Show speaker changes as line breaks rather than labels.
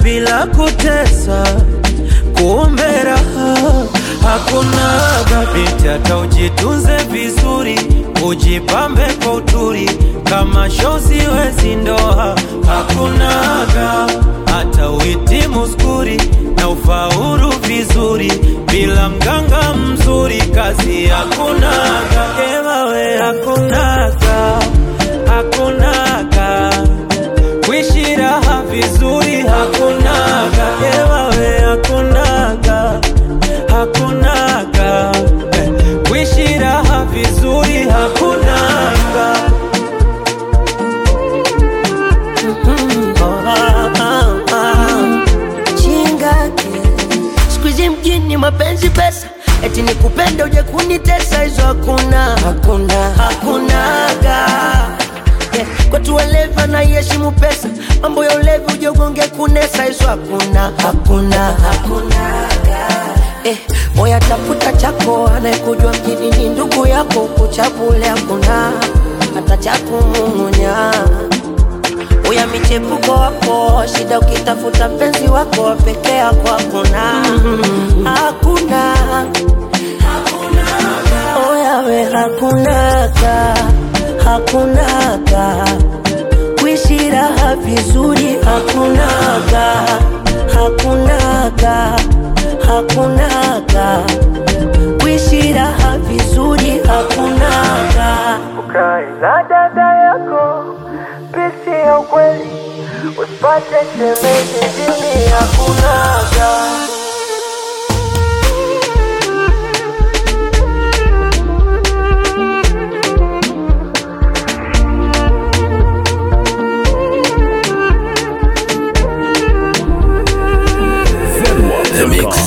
bila kutesa, kumbe raha hakunaga. Binti hata ujitunze vizuri, ujipambe kwa uturi, kama shozi wezi ndoa hakunaga. Hata uhitimu skuri na ufaulu vizuri, bila mganga mzuri, kazi hakunaga. Ewawe hakunaga, hakunaga kuishi raha vizuri hakunaga, ewawe hakunaga, hakunaga eh, kuishi raha vizuri hakunaga. Ah, ah, ah.
chingake siku hizi mjini mapenzi pesa eti nikupenda uje kunitesa hizo hakuna hakuna hakunaga yeah. kwetu walevi na iheshimu pesa mambo ya ulevi uje ugonge kunesa hizo hakuna hakuna hakunaga eh, moya tafuta chako anayekujua mjini ni ndugu yako kuchabule hakuna hata chakumung'unya uya michepuko wako shida ukitafuta mpenzi wako peke yako hakuna hakuna oyawe hakunaga hakunaga kuishi raha vizuri hakunaga hakunaga hakunaga kuishi raha vizuri hakunaga
Ukae na dada yako, pisi ya ukweli, usipate shemeji jini hakunaga.
The Mix.